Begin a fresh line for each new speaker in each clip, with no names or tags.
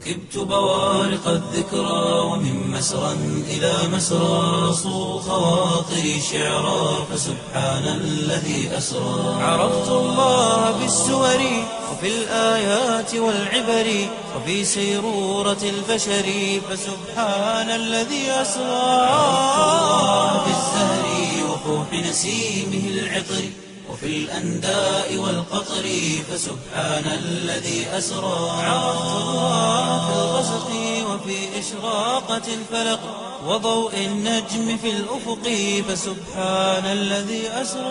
ركبت بوارق الذكرى ومن مسرى إلى مسرى صو خواطري شعرا فسبحان الذي أسرى عرفت الله بالسور وفي الآيات والعبر وفي سيرورة البشر فسبحان الذي أسرى عرفت الله بالزهر وفوح نسيمه العطر وفي الأنداء والقطر فسبحان الذي أسرى عرفت الله في الغسق وفي إشراقة الفلق وضوء النجم في الأفق فسبحان الذي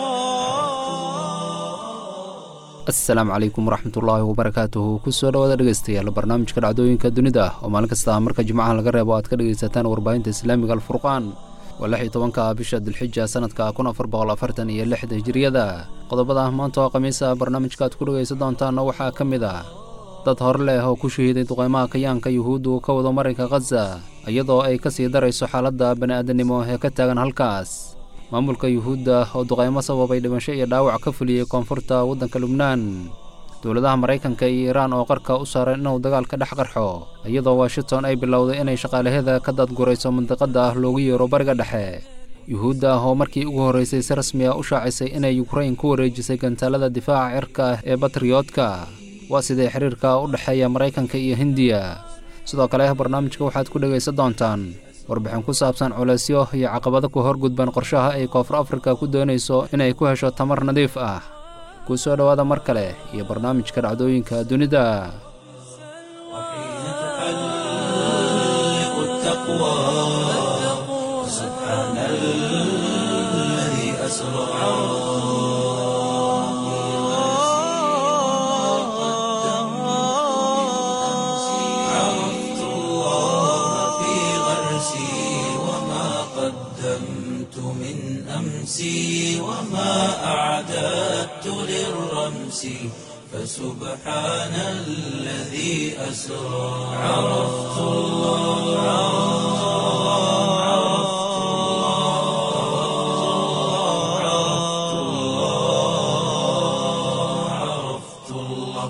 أسرى
asalaamu calaykum waraxmatullaahi wabarakaatuhu kusoo dhawaada dhegeystayaal barnaamijka dhacdooyinka dunida ah oo maalin kasta marka jimcaha laga reebo aad ka dhegaysataan warbaahinta islaamiga alfurqaan waa lix iyo tobanka bisha dilxija sanadka kun afar boqol afartan iyo lixda hijiriyada qodobada maanta oo khamiisa barnaamijka aad ku dhegaysan doontaanna waxaa ka mid ah dad hor leh oo ku shahiiday duqeymaha kayaanka yuhuuddu ka wado marinka khaza iyadoo ay ka sii darayso xaaladda bani'aadanimo ee ka taagan halkaas maamulka yuhuudda oo duqaymo sababay dhimasho iyo dhaawac ka fuliyey koonfurta waddanka lubnaan dowladaha maraykanka iyo iiraan oo qarka u saaray inuu dagaal ka dhex qarxo iyadoo washington ay bilowday inay shaqaalaheeda ka dadgurayso mandiqadda ah loogu yeero bariga dhexe yuhuudda oo markii ugu horraysay si rasmi ah u shaacisay inay yukrain ku wareejisay gantaalada difaaca cirka ah ee batriyoodka waa sidee xiriirka u dhexeeya maraykanka iyo hindiya sidoo kale barnaamijka waxaad ku dhegaysan doontaan warbixin ku saabsan culeysyo iyo caqabado ku horgudban qorshaha ay koonfur afrika ku doonayso inay ku hesho tamar nadiif ah kuu soo dhowaada mar kale iyo barnaamijka dhacdooyinka dunida
وحين تحلق التقوى سبحان الذي أسرى عرفت الله في غرسي وما قدمت من أمسي وما أعددت للرمس فسبحان الذي أسرى عرفت الله عرفت الله عرفت الله عرفت الله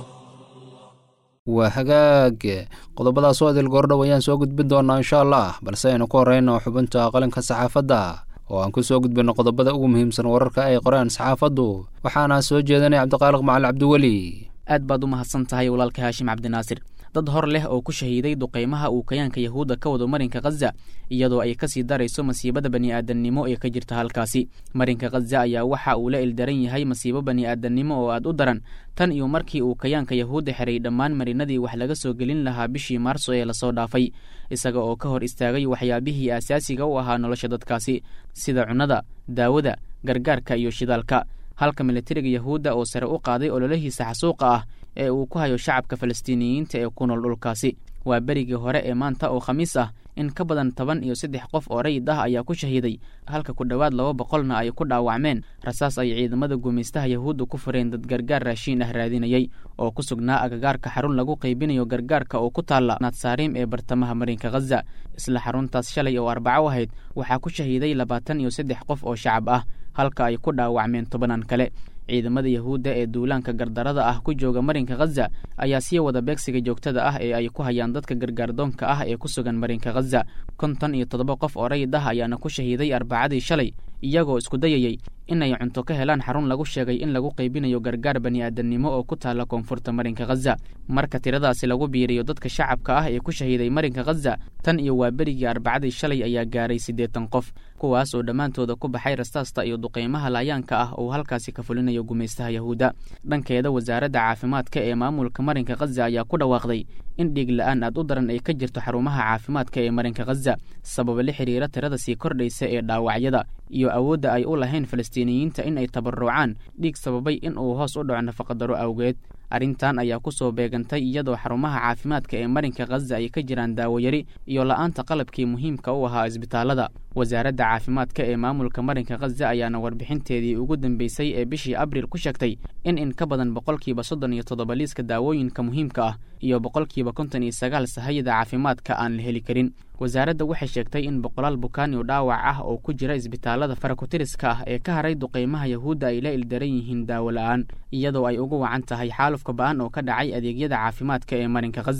waa hagaag qodobadaas oo adil goordhow ayaan soo gudbin doonaa insha allah balse aynu ku horeyno xubinta qalinka saxaafadda oo aan ku soo gudbinno qodobada ugu muhiimsan wararka ay qoreen saxaafaddu waxaana soo jeedanaya cabdiqaaliq macali cabdiweli
aad baad u mahadsan tahay walaalka haashim cabdinaasir dad hor leh oo ku shahiiday duqeymaha uu kayaanka yahuudda ka wado marinka khaza iyadoo ay kasii darayso masiibada bani'aadannimo ee ka jirta halkaasi marinka khaza ayaa waxa uu la ildaran yahay masiibo bani'aadannimo oo aad u daran tan iyo markii uu kayaanka yahuudda xiray dhammaan marinadii wax laga soo gelin lahaa bishii maarso ee lasoo dhaafay isaga oo ka hor istaagay waxyaabihii aasaasiga u ahaa nolosha dadkaasi sida cunnada daawada gargaarka iyo shidaalka halka militariga yahuudda oo sare u qaaday ololahiisa xasuuqa ah ee uu ku hayo shacabka falastiiniyiinta ee ku nool dhulkaasi waa berigii hore ee maanta oo khamiis ah in ka badan toban iyo saddex qof oo rayid ah ayaa ku shahiiday halka ku dhowaad laba boqolna ay ku dhaawacmeen rasaas ay ciidamada gumaystaha yahuudda ku fureen dad gargaar raashiin ah raadinayay oo ku sugnaa agagaarka xarun lagu qaybinayo gargaarka oo ku taalla naadsaariim ee bartamaha marinka khaza isla xaruntaas shalay oo arbaco ahayd waxaa ku shahiiday labaatan iyo saddex qof oo shacab ah halka ay ku dhaawacmeen tobanaan kale ciidamada yahuudda ee duulaanka gardarada ah ku jooga marinka khaza ayaa sii wada beegsiga joogtada ah ee ay ku hayaan dadka gargaardoonka ah ee ku sugan marinka khaza konton iyo toddoba qof oo rayid ah ayaana ku shahiiday arbacadii shalay iyagoo isku dayayey inay cunto ka helaan xarun lagu sheegay in lagu qaybinayo gargaar bani'aadannimo oo ku taalla koonfurta marinka khaza marka tiradaasi lagu biiriyo dadka shacabka ah ee ku shahiiday marinka khaza tan iyo waa berigii arbacadii shalay ayaa gaaray siddeetan qof kuwaas oo dhammaantooda ku baxay rastaasta iyo duqeymaha laayaanka ah oo halkaasi ka fulinayo gumaystaha yahuudda dhankeeda wasaaradda caafimaadka ee maamulka marinka khaza ayaa ku dhawaaqday in dhiig la-aan aad u daran ay ka jirto xarumaha caafimaadka ee marinka khaza sababa la xiriira tirada sii kordhaysa ee dhaawacyada iyo awoodda ay u lahayn falastiiniyiinta in ay tabarucaan dhiig sababay in uu hoos u dhaco nafaqadaro awgeed arrintan ayaa ku soo beegantay iyadoo xarumaha caafimaadka ee marinka khaza ay ka jiraan daawoyari iyo la'aanta qalabkii muhiimka u ahaa isbitaallada wasaaradda caafimaadka ee maamulka marinka khaza ayaana warbixinteedii ugu dambeysay ee bishii abriil ku sheegtay in in ka badan boqolkiiba soddon iyo toddoba liiska daawooyinka muhiimka ah iyo boqolkiiba konton iyo sagaal sahayada caafimaadka aan la heli karin wasaaradda waxay sheegtay in boqolaal bukaan iyo dhaawac ah oo ku jira isbitaallada farakutiriska ah ee ka haray duqeymaha yahuudda ay la ildaran yihiin daawo la'aan iyadoo ay ugu wacan tahay xaalufka ba'an oo ka dhacay adeegyada caafimaadka ee marinka khaza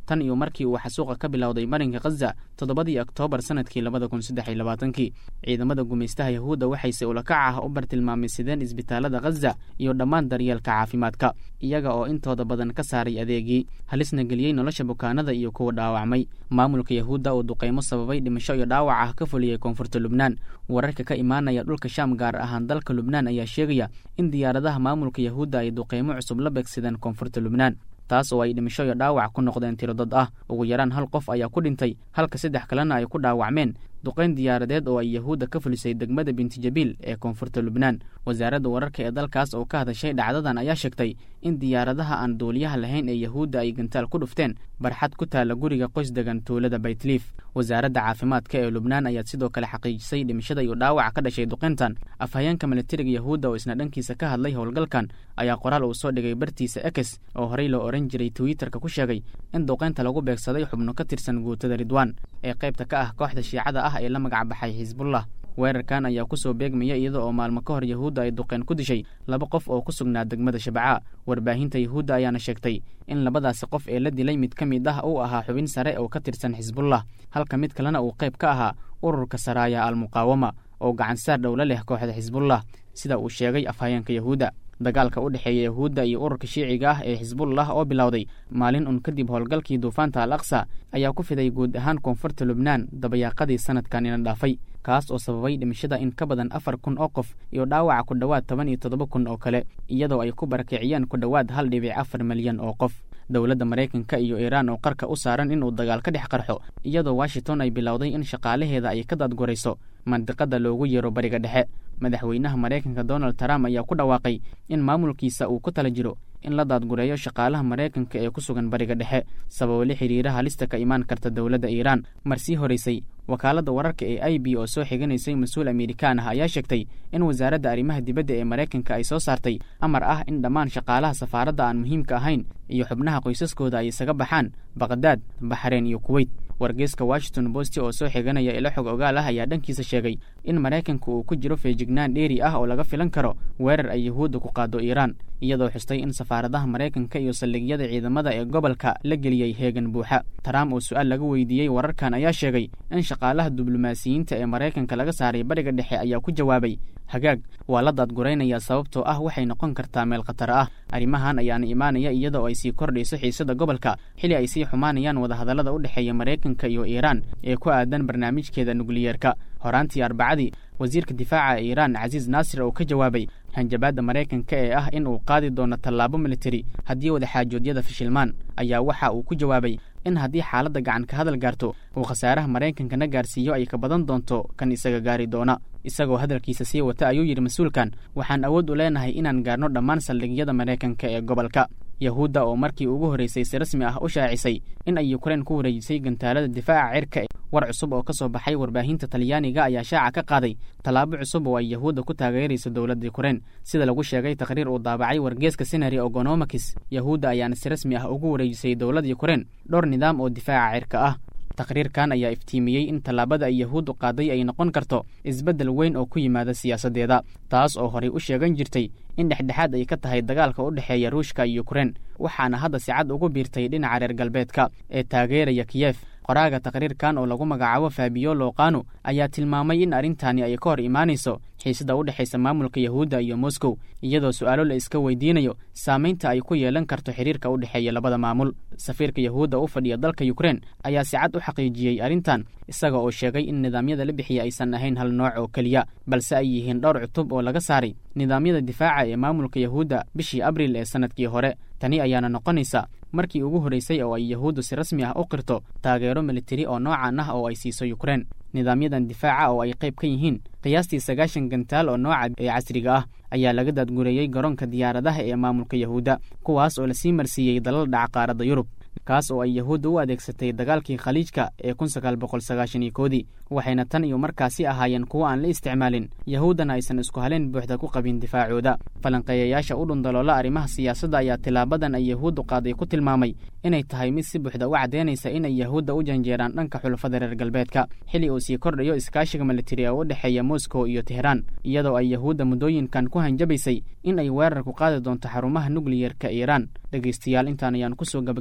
tan iyo markii uu xasuuqa ka bilowday marinka khaza toddobadii oktoobar sanadkii labada kun saddex iyo labaatankii ciidamada gumaystaha yahuudda waxayse ulakac ah u bartilmaameysadeen isbitaalada khaza iyo dhammaan daryeelka caafimaadka iyaga oo intooda badan ka saaray adeegii halisna geliyey nolosha bukaanada iyo kuwa dhaawacmay maamulka yahuudda uu duqaymo sababay dhimasho iyo dhaawac ah ka fuliyey koonfurta lubnaan wararka ka imaanaya dhulka shaam gaar ahaan dalka lubnaan ayaa sheegaya in diyaaradaha maamulka yahuudda ay duqaymo cusub la beegsadeen koonfurta lubnaan taas oo ay dhimasho iyo dhaawac ku noqdeen tiro dad ah ugu yaraan hal qof ayaa ku dhintay halka saddex kalena ay ku dhaawacmeen duqayn diyaaradeed oo ay yahuudda ka fulisay degmada bintijabiil ee koonfurta lubnaan wasaaradda wararka ee dalkaas oo ka hadashay dhacdadan ayaa sheegtay in diyaaradaha aan duuliyaha lahayn ee yahuudda ay gantaal ku dhufteen barxad ku taalla guriga qoys degan tuulada baytliif wasaaradda caafimaadka ee lubnaan ayaa sidoo kale xaqiijisay dhimashada iyo dhaawaca ka dhashay duqayntan afhayeenka militariga yahuudda oo isna dhankiisa ka hadlay howlgalkan ayaa qoraal uu soo dhigay bartiisa ekes oo horey loo ohan jiray twitterka ku sheegay in duqaynta lagu beegsaday xubno ka tirsan guutada ridwaan ee qaybta ka ah kooxda shiicada ah ee la magac baxay xisbullah weerarkan ayaa ku soo beegmaya iyada oo maalmo ka hor yahuudda ay duqeen ku dishay laba qof oo ku sugnaa degmada shabcaa warbaahinta yahuudda ayaana sheegtay in labadaasi qof ee la dilay mid ka mid ah uu ahaa xubin sare oo ka tirsan xisbullah halka mid kalena uu qayb ka ahaa ururka saraaya almuqaawama oo gacansaar dhowla leh kooxda xisbullah sida uu sheegay afhayeenka yahuudda dagaalka u dhexeeya yahuudda iyo ururka shiiciga ah ee xisbullah oo bilowday maalin un kadib howlgalkii duufaanta al aqsa ayaa ku fiday guud ahaan koonfurta lubnaan dabayaaqadii sanadkan ina dhaafay kaas oo sababay dhimashada in ka badan afar kun oo qof iyo dhaawaca ku dhowaad toban iyo toddoba kun oo kale iyadoo ay ku barakiciyeen ku dhowaad hal dhibic afar milyan oo qof dowladda maraykanka iyo iiraan oo qarka u saaran inuu dagaal ka dhex qarxo iyadoo washington ay bilowday in shaqaalaheeda ay ka daadgurayso mandiqada loogu yeero bariga dhexe madaxweynaha maraykanka donald trump ayaa ku dhawaaqay in maamulkiisa uu ku tala jiro in la daadgureeyo shaqaalaha maraykanka ee ku sugan bariga dhexe sababo la xiriira halista ka imaan karta dowladda iiraan marsii horeysay wakaaladda wararka ee i b oo soo xiganaysay mas-uul amerikaan ah ayaa sheegtay in wasaaradda arrimaha dibadda ee maraykanka ay soo saartay amar ah in dhammaan shaqaalaha safaaradda aan muhiimka ahayn iyo xubnaha qoysaskooda ay isaga baxaan baqdaad baxreen iyo kuweyt wargeyska washington bosti oo soo xiganaya ilo xog ogaal ah ayaa dhankiisa sheegay in maraykanka uu ku jiro feejignaan dheeri ah oo laga filan karo weerar ay yahuudda ku qaado iiraan iyadoo xustay in safaaradaha maraykanka iyo saldhigyada ciidamada ee gobolka la geliyey heegan buuxa trump oo su-aal laga weydiiyey wararkan ayaa sheegay in shaqaalaha diblomaasiyiinta ee maraykanka laga saaray bariga dhexe ayaa ku jawaabay hagaag waa la daadguraynayaa sababtoo ah waxay noqon kartaa meel khatar ah arrimahan ayaana imaanaya iyadoo ay sii kordhayso xiisada gobolka xili ay sii xumaanayaan wadahadallada u dhexeeya maraykanka iyo iiraan ee ku aadan barnaamijkeeda nukliyeerka horaantii arbacadii wasiirka difaaca ee iiraan casiis naasir oo ka jawaabay hanjabaadda maraykanka ee ah in uu qaadi doono tallaabo militari haddii wadaxaajoodyada fashilmaan ayaa waxa uu ku jawaabay in haddii xaaladda gacan ka hadal gaarto uu khasaaraha maraykankana gaarsiiyo ay ka badan doonto kan isaga gaari doona isagoo hadalkiisa sii wata ayuu yidhi mas-uulkan waxaan awood u leenahay inaan gaarno dhammaan saldhigyada maraykanka ee gobolka yahuudda oo markii ugu horreysay si rasmi ah u shaacisay in ay yukrain ku wareejisay gantaalada difaaca cirka war cusub oo ka soo baxay warbaahinta talyaaniga ayaa shaaca ka qaaday tallaabo cusub oo ay yahuudda ku taageerayso dowladda yukrain sida lagu sheegay taqhriir uu daabacay wargeeska senary ogonomakis yahuudda ayaana si rasmi ah ugu wareejisay dowladda yukrain dhowr nidaam oo difaaca cirka ah taqhriirkan ayaa iftiimiyey in tallaabada ay yahuuddu qaaday ay noqon karto isbeddel weyn oo ku yimaada siyaasaddeeda taas oo horey u sheegan jirtay in dhexdhexaad ay ka tahay dagaalka u dhexeeya ruushka iyo yukrain waxaana hadda si cad ugu biirtay dhinaca reer galbeedka ee taageeraya kiyef qoraaga taqhriirkan oo lagu magacaabo faabiyo loqano ayaa tilmaamay in arrintani ay ka hor imaanayso xiisada u dhexaysa maamulka yahuudda iyo moscow iyadoo su-aalo la iska weydiinayo saamaynta ay ku yeelan karto xiriirka u dhexeeya labada maamul safiirka yahuudda u fadhiya dalka yukrain ayaa si cad u xaqiijiyey arrintan isaga oo sheegay in nidaamyada la bixiya aysan ahayn hal nooc oo keliya balse ay yihiin dhowr cutub oo laga saaray nidaamyada difaaca ee maamulka yahuudda bishii abriil ee sannadkii hore tani ayaana noqonaysa markii ugu horreysay oo ay yahuuddu si rasmi ah u qirto taageero militari oo noocan ah oo ay siiso yukrain nidaamyadan difaaca oo ay qayb ka yihiin qiyaastii sagaashan gantaal oo nooca ee casriga ah ayaa laga daadgureeyey garoonka diyaaradaha ee maamulka yahuudda kuwaas oo lasii marsiiyey dalal dhaca qaaradda yurub kaas oo ay yahuudda u adeegsatay dagaalkii khaliijka ee kun sagaal boqol sagaashan iyo koodii waxayna tan iyo markaasi ahaayeen kuwo aan la isticmaalin yahuuddana aysan isku haleen buuxda ku qabin difaacooda falanqeeyayaasha u dhundaloola arrimaha siyaasadda ayaa tilaabadan ay yahuuddu qaaday ku tilmaamay inay tahay mid si buuxda u caddeynaysa inay yahuudda u janjeeraan dhanka xulafada reer galbeedka xili uu sii kordhayo iskaashiga militari oo u dhexeeya moscow iyo teheraan iyadoo ay yahuudda muddooyinkan ku hanjabaysay in ay weerar ku qaadi doonto xarumaha nukliyerka iiraan dhegaystayaal intaan ayaan kusoo gabagabeynaya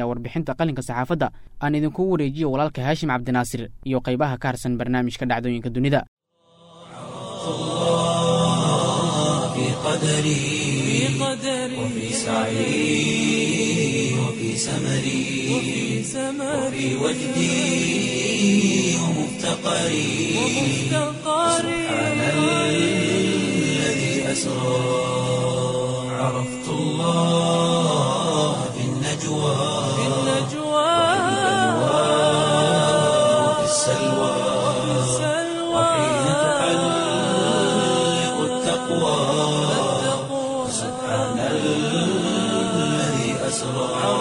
ayaa warbixinta qalinka saxaafadda aan idinkugu wareejiyo walaalka haashim cabdinaasir iyo qaybaha ka harsan barnaamijka dhacdooyinka dunida
في قدري وفي سعي وفي سمري وفي وجدي ومفتقري سبحان الذي أسرى عرفت الله في النجوى وفي السلوى وحين تحلق التقوى سبحان الذي أسرى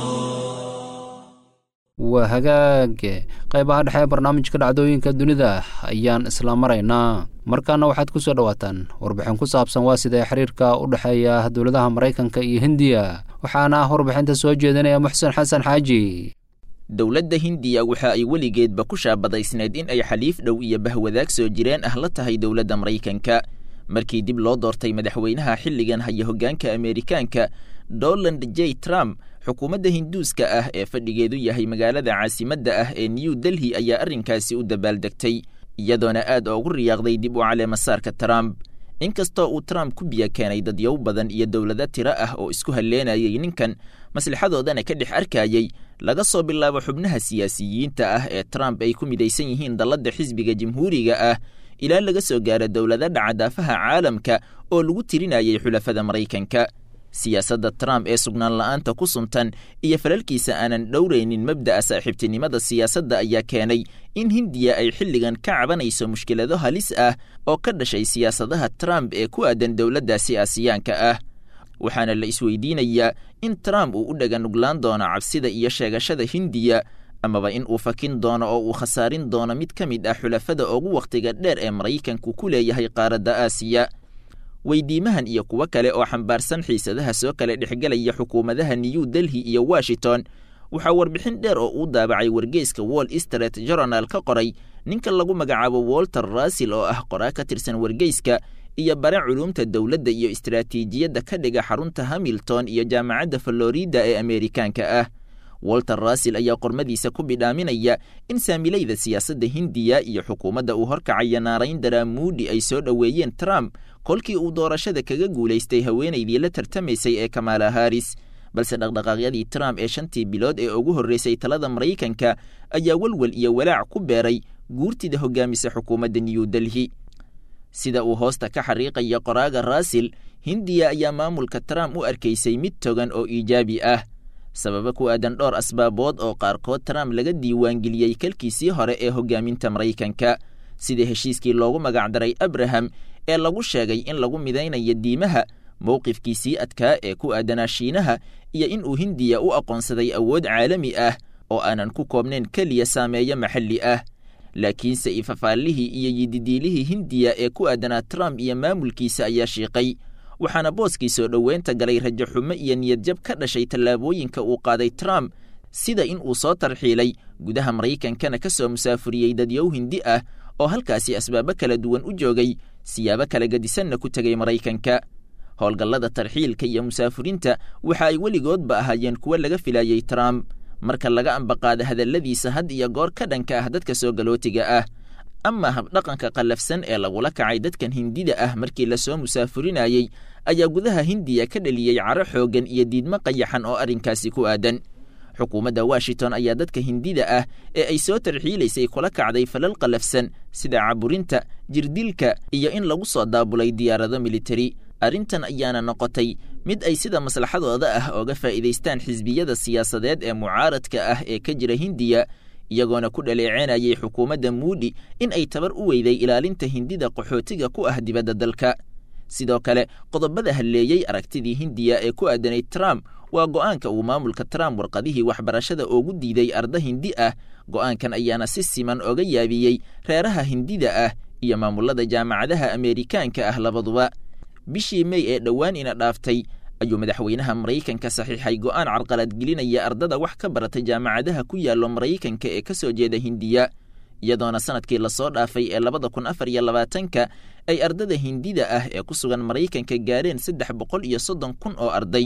waa hagaage qaybaha dhexe ee barnaamijka dhacdooyinka dunida ayaan isla maraynaa markaana waxaad ku soo dhowaataan warbixin ku saabsan waa sidee xiriirka u dhexeeya dowladaha maraykanka iyo hindiya waxaana ah warbixinta soo jeedinaya muxsen xasan xaaji
dowladda hindiya waxa ay weligeedba ku shaabadaysneed in ay xaliif dhow iyo bahwadaag soo jireen ah la tahay dowladda maraykanka markii dib loo doortay madaxweynaha xilligan haya hoggaanka ameerikaanka donald j trump xukuumadda hinduuska ah ee fadhigeedu yahay magaalada caasimadda ah ee new delhi ayaa arrinkaasi u dabaaldegtay iyadoona aad oogu riyaaqday dib u caleemasaarka trump inkastoo uu trump ku biyo keenay dadyow badan iyo dowlado tiro ah oo isku halleenayay ninkan maslaxadoodana ka dhex arkayey laga soo bilaabo xubnaha siyaasiyiinta ah ee trump ay ku midaysan yihiin dalladda xisbiga jamhuuriga ah ilaa laga soo gaaro dowlado dhacadaafaha caalamka oo lagu tirinayay xulafada maraykanka siyaasadda trump ee sugnaan la'aanta ku suntan iyo falalkiisa aanan dhowraynin mabda'a saaxiibtinimada siyaasadda ayaa keenay in hindiya ay xilligan ka cabanayso mushkilado halis ah oo ka dhashay siyaasadaha trump ee ku aadan dowladdaasi aasiyaanka ah waxaana la isweydiinayaa in trump uu u dhaganuglaan doono cabsida iyo sheegashada hindiya amaba in uu fakin doono oo uu khasaarin doono mid ka mid ah xulafada ugu wakhtiga dheer ee maraykanku ku leeyahay qaaradda aasiya weydiimahan iyo kuwo kale oo xambaarsan xiisadaha soo kale dhexgelaya xukuumadaha new delhi iyo washington waxaa warbixin dheer oo uu daabacay wargeyska wall street journal ka qoray ninka lagu magacaabo walter russell oo ah qoraa ka tirsan wargeyska iyo bare culuumta dowladda iyo istaraatiijiyadda ka dhiga xarunta hamilton iyo jaamacadda florida ee ameerikaanka ah walter russell ayaa qormadiisa ku bidhaaminaya in saamilayda siyaasadda hindiya iyo xukuumadda uu horkacaya naarayndara muudi ay soo dhoweeyeen trump kolkii uu doorashada kaga guulaystay haweenaydii la tartamaysay ee kamaala haris balse dhaqdhaqaaqyadii trump ee shantii bilood ee ugu horreysay talada maraykanka ayaa welwel iyo walaac ku beeray guurtida hogaamisa xukuumadda new delhi sida uu hoosta ka xariiqaya qoraaga russell hindiya ayaa maamulka trump u arkaysay mid togan oo iijaabi ah sababa ku aadan dhowr asbaabood oo qaarkood trump laga diiwaangeliyey kalkiisii hore ee hogaaminta maraykanka sida heshiiskii loogu magacdaray abraham ee lagu sheegay in lagu midaynayo diimaha mowqifkiisii adkaa ee ku aadanaa shiinaha iyo in uu hindiya u aqoonsaday awood caalami ah oo aanan ku koobnayn keliya saameeyo maxalli ah laakiinse ifafaallihii iyo yididiilihii hindiya ee ku aadanaa trump iyo maamulkiisa ayaa shiiqay waxaana booskii soo dhoweynta galay rajo xumo iyo niyadjab ka dhashay tallaabooyinka uu qaaday trump sida in uu soo tarxiilay gudaha maraykankana ka soo musaafuriyey dadyow hindi ah oo halkaasi asbaabo kala duwan u joogay siyaabo kala gedisanna ku tegay maraykanka howlgallada tarxiilka iyo musaafurinta waxa ay weligoodba ahaayeen kuwo laga filayey trump marka laga ambaqaada hadalladiisa had iyo goor ka dhanka ah dadka soo galootiga ah ama habdhaqanka qallafsan ee lagula kacay dadkan hindida ah markii lasoo musaafurinayey ayaa gudaha hindiya ka dheliyey caro xooggan iyo diidmo qayaxan oo arrinkaasi ku aadan xukuumadda washington ayaa dadka hindida ah ee ay soo tarxiilaysay kula kacday falal qallafsan sida caburinta jirdilka iyo in lagu soo daabulay diyaarado militari arrintan ayaana noqotay mid ay sida maslaxadooda ah ooga faa'iidaystaan xisbiyada siyaasadeed ee mucaaradka ah ee ka jira hindiya iyagoona ku dhaleecenayay xukuumadda muudi in ay tabar u weyday ilaalinta hindida qaxootiga ku ah dibadda dalka sidoo kale qodobada halleeyey aragtidii hindiya ee ku aadanay trump waa go'aanka uu maamulka trump warqadihii waxbarashada ugu diiday arda hindi ah go'aankan ayaana si siman oga yaabiyey reeraha hindida ah iyo maamulada jaamacadaha ameerikaanka ah labaduba bishii mey ee dhowaan ina dhaaftay ayuu madaxweynaha maraykanka saxiixay go'aan carqaladgelinaya ardada wax ka barata jaamacadaha ku yaallo maraykanka ee ka soo jeeda hindiya iyadoona sanadkii lasoo dhaafay ee labada kun afar iyo labaatanka ay ardada hindida ah ee ku sugan maraykanka gaareen saddex boqol iyo soddon kun oo arday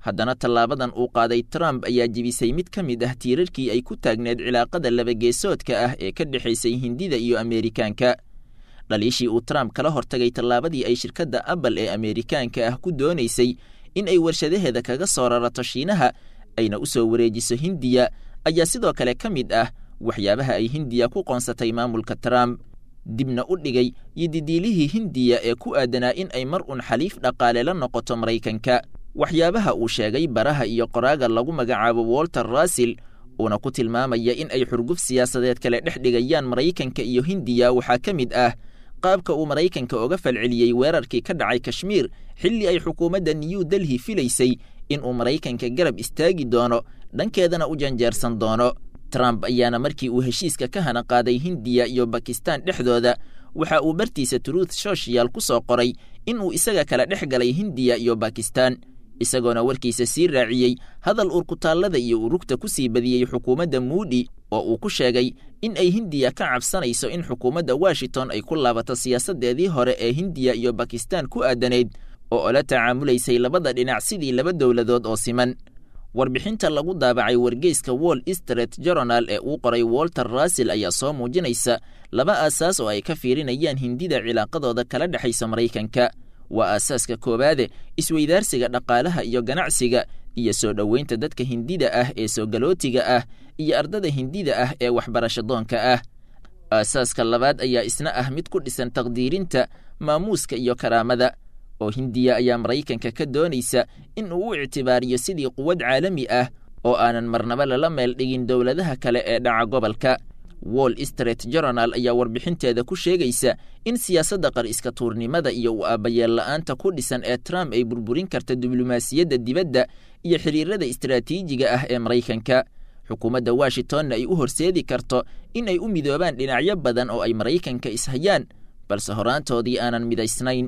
haddana tallaabadan uu qaaday trump ayaa jebisay mid ka mid ah tiirarkii ay ku taagneed cilaaqada labageesoodka ah ee ka dhexaysay hindida iyo ameerikaanka dhaliishii uu trump kala hortagay tallaabadii ay shirkadda apple ee ameerikaanka ah ku doonaysay in ay warshadaheeda kaga ssoo rarato shiinaha ayna u soo wareejiso hindiya ayaa sidoo kale ka mid ah waxyaabaha ay hindiya ku qoonsatay maamulka trump dibna u dhigay yididiilihii hindiya ee ku aadanaa in ay mar un xaliif dhaqaale la noqoto maraykanka waxyaabaha uu sheegay baraha iyo qoraaga lagu magacaabo walter russell uuna ku tilmaamaya in ay xurguf siyaasadeed kale dhex dhigayaan maraykanka iyo hindiya waxaa ka mid ah qaabka uu maraykanka oga falceliyey weerarkii ka dhacay kashmiir xilli ay xukuumadda new delhi filaysay in uu maraykanka garab istaagi doono dhankeedana u janjeersan doono trump ayaana markii uu heshiiska ka hana qaaday hindiya iyo bakistan dhexdooda waxa uu bartiisa truth social ku soo qoray in uu isaga kala dhex galay hindiya iyo bakistan isagoona warkiisa sii raaciyey hadal urkutaallada iyo urugta ku sii badiyey xukuumadda muudi oo uu ku sheegay in ay hindiya ka cabsanayso in xukuumadda washington ay ku laabato siyaasaddeedii hore ee hindiya iyo bakistan ku aadanayd oo ola tacaamulaysay labada dhinac sidii laba dowladood oo siman warbixinta lagu daabacay wargeyska wall street journal ee uu qoray walter russell ayaa soo muujinaysa laba aasaas oo ay ka fiirinayaan hindida cilaaqadooda kala dhexaysa maraykanka waa aasaaska koowaade isweydaarsiga dhaqaalaha iyo ganacsiga iyo soo dhoweynta dadka hindida ah ee soogalootiga ah iyo ardada hindida ah ee waxbarasho doonka ah aasaaska labaad ayaa isna ah mid ku dhisan taqdiirinta maamuuska iyo karaamada oo hindiya ayaa maraykanka ka doonaysa in uu u ictibaariyo sidii quwad caalami ah oo aanan marnaba lala meel dhigin dowladaha kale ee dhaca gobolka wall street journal ayaa warbixinteeda ku sheegaysa in siyaasadda qar iska tuurnimada iyo u aabayeel la'aanta ku dhisan ee trump ay burburin karta diblomaasiyadda dibadda iyo xiriirada istaraatiijiga ah ee maraykanka xukuumadda washingtonna ay u horseedi karto in ay u midoobaan dhinacyo badan oo ay maraykanka ishayaan balse horaantoodii aanan midaysnayn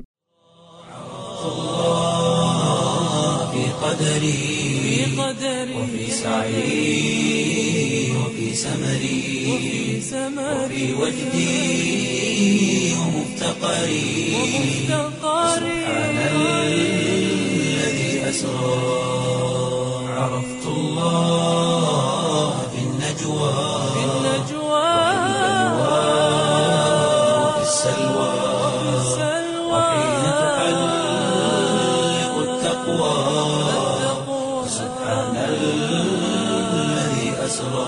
في قدري وفي سعي وفي سمري وفي وجدي ومفتقري سبحان الذي أسرى عرفت الله في النجوى وفي السلوى وحين تحلق التقوى سبحان الذي أسرى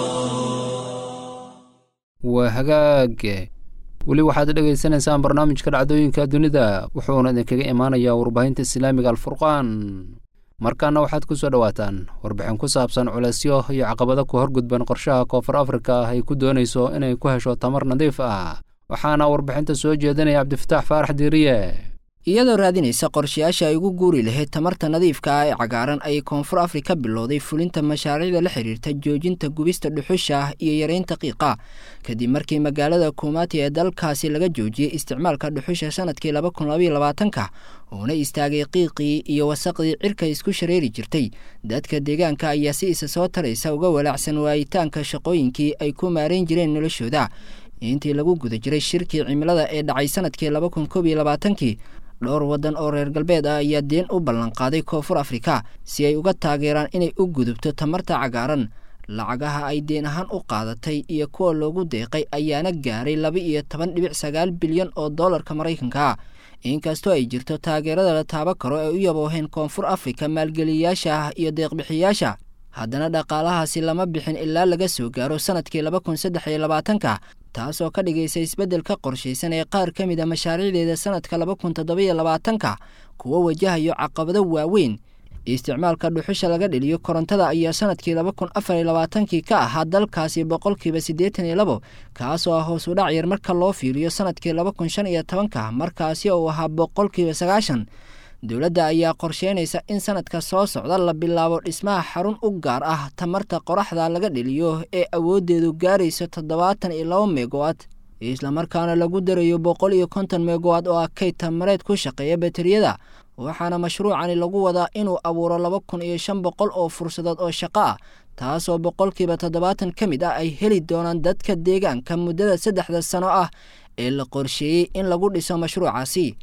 waa hagaage weli waxaad dhegaysanaysaan barnaamijka dhacdooyinka dunida wuxuuna idinkaga imaanayaa warbaahinta islaamiga alfurqaan markaana waxaad ku soo dhowaataan warbixin ku saabsan culeysyo iyo caqabado ku horgudban qorshaha koonfur afrika ay ku doonayso inay ku hesho tamar nadiif ah waxaana warbixinta soo jeedinaya cabdifataax faarax diiriye
iyadoo raadinaysa qorshayaasha ay ugu guuri lahayd tamarta nadiifka ah ee cagaaran ayay koonfur afrika bilowday fulinta mashaariicda la xidhiirta joojinta gubista dhuxusha ah iyo yareynta qiiqa kadib markii magaalada kumaati ee dalkaasi laga joojiyey isticmaalka dhuxusha sanadkii laba kun labaiyo labaatanka uuna istaagay qiiqii iyo wasaqdii cirka isku shareeri jirtay dadka deegaanka ayaa si isa soo taraysa uga walaacsan waayitaanka shaqooyinkii ay ku maarayn jireen noloshooda intii lagu guda jiray shirkii cimilada ee dhacay sanadkii laba kun koob iyo labaatankii dhowr waddan oo reer galbeed ah ayaa deen u ballanqaaday koonfur afrika si ay uga taageeraan inay u gudubto tamarta cagaaran lacagaha ay deen ahaan u qaadatay iyo kuwa loogu deeqay ayaana gaaray laba iyo toban dhibic sagaal bilyan oo dollarka maraykanka inkastoo ay jirto taageerada la taaba karo ee u yabooheen koonfur afrika maalgeliyayaasha ah iyo deeqbixiyaasha haddana dhaqaalahaasi lama bixin ilaa laga soo gaaro sanadkii laba kun saddex iyo labaatanka taasoo ka dhigaysa isbeddelka qorshaysan ee qaar ka mid a mashaariicdeeda sanadka laba kun toddobiyo labaatanka kuwo wajahayo caqabado waaweyn isticmaalka dhuxusha laga dhiliyo korontada ayaa sanadkii laba kun afar iyo labaatankii ka ahaa dalkaasi boqolkiiba siddeetan iyo labo kaasoo ah hoos u dhac yar marka loo fiiriyo sanadkii laba kun shan iyo tobanka markaasi uu ahaa boqolkiiba sagaashan dowladda ayaa qorsheynaysa in sanadka soo socda la bilaabo dhismaha xarun u gaar ah tamarta qoraxda laga dhiliyo ee awooddeedu gaarayso toddobaatan iyo laba megawatt islamarkaana lagu darayo boqol iyo konton megawatt oo ah kayd tamareed ku shaqeeya bateriyada waxaana mashruucani lagu wadaa inuu abuuro laba kun iyo shan boqol oo fursadood oo shaqo ah taasoo boqolkiiba toddobaatan ka mid ah ay heli doonaan dadka deegaanka muddada saddexda sano ah ee la qorsheeyey in lagu dhiso mashruucaasi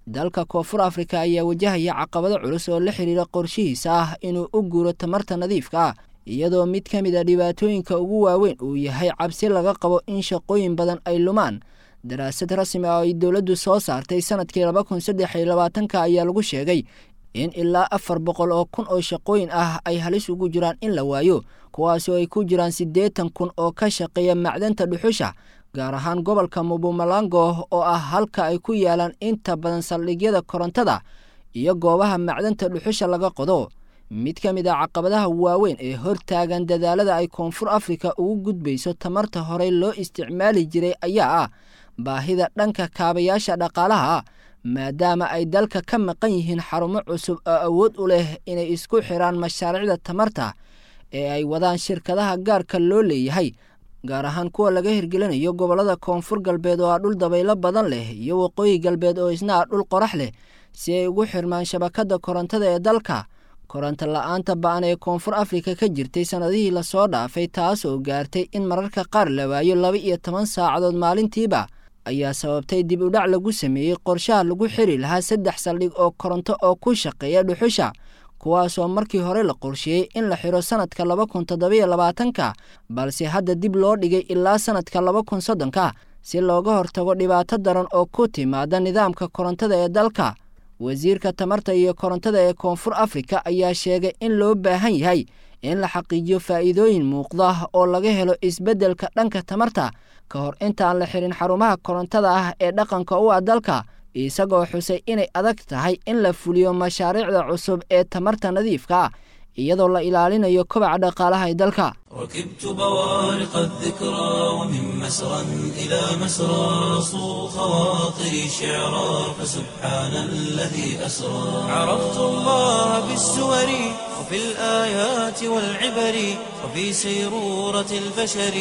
dalka koonfur afrika ayaa wajahaya caqabado culus oo la xidhiira qorshihiisa ah inuu u guuro tamarta nadiifka ah iyadoo mid ka mid a dhibaatooyinka ugu waaweyn uu yahay cabsi laga qabo in shaqooyin badan ay lumaan daraasad rasmi ah oo ay dowladdu soo saartay sanadkii laba kun saddex iyo labaatanka ayaa lagu sheegay in ilaa afar boqol oo kun oo shaqooyin ah ay halis ugu jiraan in la waayo kuwaas oo ay ku jiraan siddeetan kun oo ka shaqeeya macdanta dhuxusha gaar ahaan gobolka mubumalango oo ah halka ay ku yaalaan inta badan saldhigyada korontada iyo goobaha macdanta dhuxusha laga qodo mid ka mid a caqabadaha waaweyn ee hortaagan dadaalada ay koonfur afrika ugu gudbayso tamarta horey loo isticmaali jiray ayaa ah baahida dhanka kaabayaasha dhaqaalaha maadaama ay dalka ka maqan yihiin xarumo cusub oo awood u leh inay isku xiraan mashaariicda tamarta ee ay wadaan shirkadaha gaarka loo leeyahay gaar ahaan kuwa laga hirgelinayo gobollada koonfur galbeed oo ah dhul dabaylo badan leh iyo waqooyi galbeed oo isna ah dhul qorax leh si ay ugu xirmaan shabakadda korontada ee dalka koronto la-aanta ba-an ee koonfur afrika ka jirtay sannadihii lasoo dhaafay taas oo gaartay in mararka qaar la waayo laba iyo toban saacadood maalintiiba ayaa sababtay dib u dhac lagu sameeyey qorshaha lagu xiri lahaa saddex saldhig oo koronto oo ku shaqeeya dhuxusha kuwaasoo markii hore la qorsheeyey in la xiro sannadka laba kun toddobiyo labaatanka balse hadda dib loo dhigay ilaa sannadka laba kun soddonka si looga hortago dhibaato daran oo ku timaada nidaamka korontada ee dalka wasiirka tamarta iyo korontada ee koonfur afrika ayaa sheegay in loo baahan yahay in la xaqiijiyo faa'iidooyin muuqda oo laga helo isbeddelka dhanka tamarta ka hor intaan la xirin xarumaha korontada ah ee dhaqanka u ah dalka isagoo xusay inay adag tahay in la fuliyo mashaariicda cusub ee tamarta nadiifka ah iyadoo la ilaalinayo kobaca dhaqaalaha ee dalka
ركبت بوارق الذكرى ومن مسرى إلى مسرى صو خواطري شعرا فسبحان الذي أسرى عرفت الله بالسور وفي الآيات والعبر وفي سيرورة البشر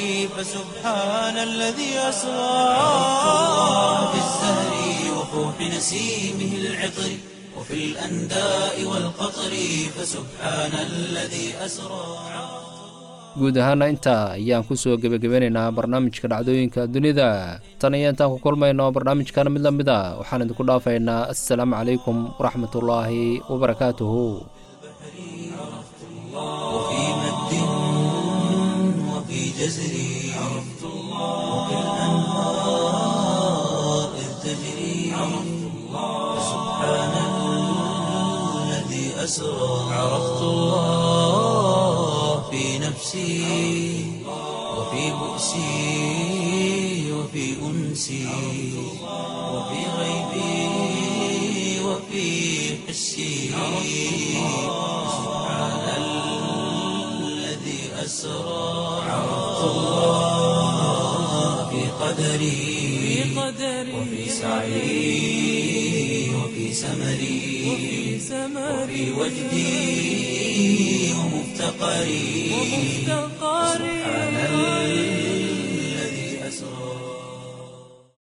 فسبحان الذي أسرى عرفت الله بالزهر وفوح نسيمه العطر وفي الأنداء والقطر فسبحان الذي أسرى
guud ahaana intaa ayaan ku soo gebagabeynaynaa barnaamijka dhacdooyinka dunida tan iyo intaan ku kulmayno barnaamijkan mid la mid a waxaan idinku dhaafaynaa assalaamu calaykum waraxmatullaahi wabarakaatuhu
وفي مد وفي جزر عرفت الله وفي الأنهار إذ تجري عرفت الله سبحان الذي أسرى عرفت الله في نفسي وفي بؤسي وفي أنسي وفي غيبي وفي حسي سبحان الذي أسرى عرفت الله في قدري وفي سعي وفي سمري وفي وجدي ومفتقري